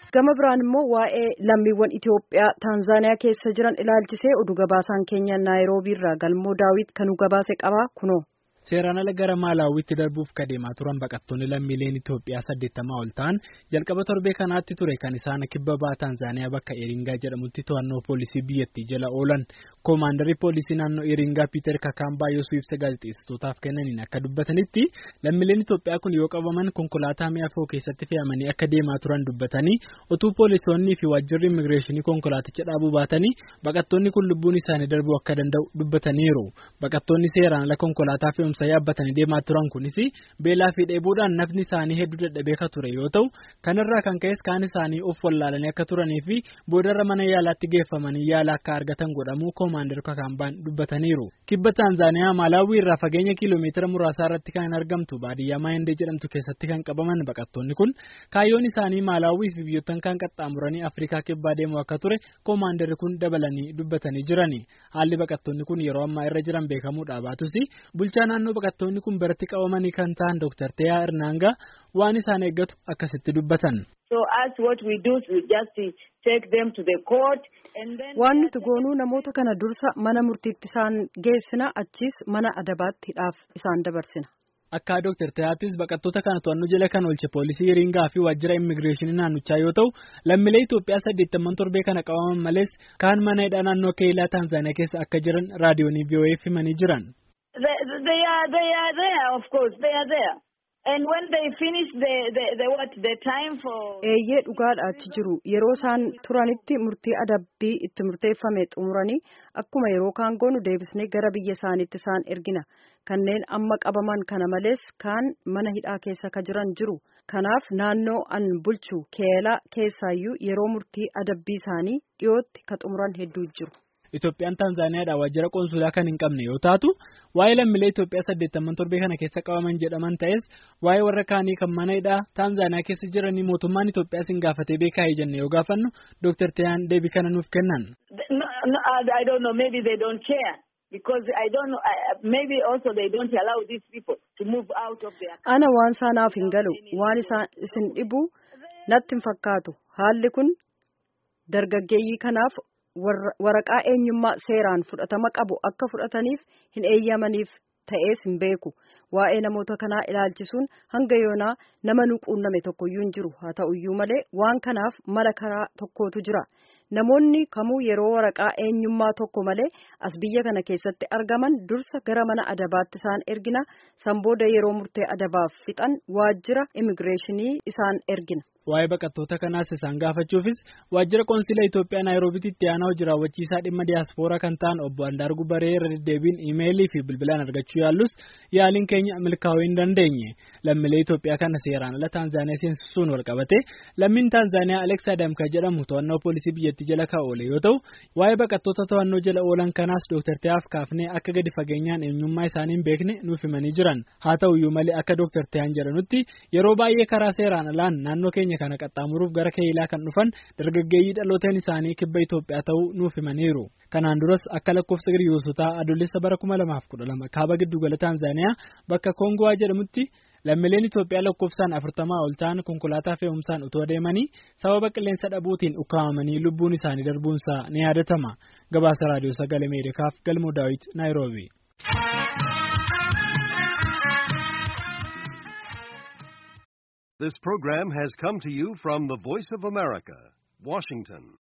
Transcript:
Gama biraan immoo waa'ee lammiiwwan Itoophiyaa Taanzaaniyaa keessa jiran ilaalchisee oduu gabaasaan keenya Naayiroobii irraa galmoo daawit kan gabaase qabaa kunoo. Seeraan ala gara Maalaawwitti darbuuf kadeemaa turan baqattoonni lammiileen Itoophiyaa saddeettamaa ol ta'an jalqaba torbee kanaatti ture kan isaan kibba ba'a Taanzaaniyaa bakka Eeringaa jedhamutti to'annoo poolisii biyyattii jala oolan. Koomaandarii poolisii naannoo Eeringaa Piiter Kakaambaa yoosuu ibsa gaazexeessitootaaf kennaniin akka dubbatanitti lammiileen Itoophiyaa kun yoo qabaman konkolaataa mi'a fe'uu keessatti fe'amanii akka deemaa turan dubbatanii utuu poolisoonnii fi waajjirri immigireeshinii konkolaaticha dhaabuu baatanii baqattoonni kun lubbuun isaanii darbuu akka danda'u dubbataniiru. Baqattoonni seeraan ala konkolaataa fe'umsa yaabbatanii deemaa turan kunis beelaa fi dheebuudhaan nafni isaanii hedduu dadhabee akka ture yoo ta'u kanarraa kan ka'es kaan isaanii of wallaalanii akka turanii fi boodarra mana yaalaatti geeffamanii yaala akka argatan godhamuu koomaandar kakaambaan dubbataniiru. Kibba Taanzaaniyaa Maalaawwii irraa fageenya kiiloomeetira muraasaa irratti kan argamtu baadiyyaa Maayindee jedhamtu keessatti kan qabaman baqattoonni kun kaayyoon isaanii Maalaawwii fi biyyoottan kan qaxxaamuranii Afrikaa kibbaa deemuu akka ture koomaandarri kun dabalanii dubbatanii jirani. Haalli baqattoonni kun yeroo ammaa irra jiran beekamuudha baatus bulchaa naannoo baqattoonni kun biratti qabamanii kan ta'an Dr. Teyaa Irnaangaa waan isaan eeggatu akkasitti dubbatan. Waan nuti goonuu namoota kana dursa mana murtiitti isaan geessina achiis mana adabaatti hidhaaf isaan dabarsina. Akka Dr. Teyaattis baqattoota kana to'annoo jala kan oolche poolisii Iringaa fi waajjira immigireeshinii naannichaa yoo ta'u lammiilee Itoophiyaa saddeettaman torbee kana qabaman malees kaan mana hidhaa naannoo keelaa Taanzaaniyaa keessa akka jiran raadiyoonii VOA'eef himanii jiran. They, they are they are there of course they are there and when they finish the the, the what the time for. Eeyyee dhugaadha achi jiru yeroo isaan turanitti murtii adabbii itti murteeffame xumuranii akkuma yeroo kaan goonu deebisnee gara biyya isaaniitti isaan ergina kanneen amma qabaman kana malees kaan mana hidhaa keessa ka jiran jiru kanaaf naannoo an bulchu keelaa keessaayyuu yeroo murtii adabbii isaanii dhiyootti ka xumuran hedduu jiru. Itoophiyaan Taanzaaniyaadhaan waajjira qoonsulaa kan hin qabne yoo taatu waa'ee lammiilee Itoophiyaa saddeettaman torbee kana keessa qabaman jedhaman ta'es waa'ee warra kaanii kan mana hidhaa Taanzaaniyaa keessa jiranii mootummaan Itoophiyaa sin gaafatee beekaa jenne yoo gaafannu Dr. Teyaan deebii kana nuuf kennan. I don't know maybe they don't care. Because I don't know, maybe also they don't allow these people to move out of their. Ana waan saanaaf hin galu waan isaan isin dhibu natti hin fakkaatu haalli kun dargaggeeyyii kanaaf waraqaa eenyummaa seeraan fudhatama qabu akka fudhataniif hin eeyyamaniif ta'ees hin beeku waa'ee namoota kanaa ilaalchisuun hanga yoonaa nama nu quunname tokkoyyuu hin jiru haa ta'uyyuu malee waan kanaaf mala karaa tokkootu jira namoonni kamuu yeroo waraqaa eenyummaa tokko malee as biyya kana keessatti argaman dursa gara mana adabaatti isaan ergina san booda yeroo murtee adabaaf fixan waajjira immigireeshinii isaan ergina. Waa'ee baqattoota kanaas isaan gaafachuufis waajjira qoonsila Itoophiyaa Naayiroobiitti itti aanaa hojii raawwachiisaa dhimma diyaaspooraa kan ta'an obbo Andaargu Baree irra deddeebiin iimeelii fi bilbilaan argachuu yaallus yaaliin keenya milkaa'uu hin dandeenye. Lammiilee Itoophiyaa kana seeraan ala Taanzaaniyaa seensisuun wal qabate lammiin Taanzaaniyaa Aleksaa Damka jedhamu to'annoo poolisii biyyattii jala kan oole yoo ta'u waa'ee baqattoota to'annoo jala oolan kanaas Dr. Teyaaf kaafnee akka gadi fageenyaan eenyummaa isaanii hin beekne nuuf himanii jiran. Haa ta'uyyuu malee akka Dr. Teyaan jedhanutti yeroo baay'ee karaa seeraan alaan naannoo keenya kana qaxxaamuruuf gara keelaa kan dhufan dargaggeeyyii dhalooteen isaanii kibba Itoophiyaa ta'uu nuuf himaniiru. Kanaan duras akka lakkoofsa giriyoosotaa adoolessa bara kuma lamaaf kudha lama kaaba giddugala Taanzaaniyaa bakka Koongowaa jedhamutti lammiileen Itoophiyaa lakkoofsaan afurtamaa ol ta'an konkolaataa fe'umsaan utoo deemanii sababa qilleensa dhabuutiin ukkaamamanii lubbuun isaanii darbuunsaa ni yaadatama. Gabaasa raadiyoo sagalee Ameerikaaf galmoo daawit Naayiroobi. This program has come to you from the Voice of America, Washington.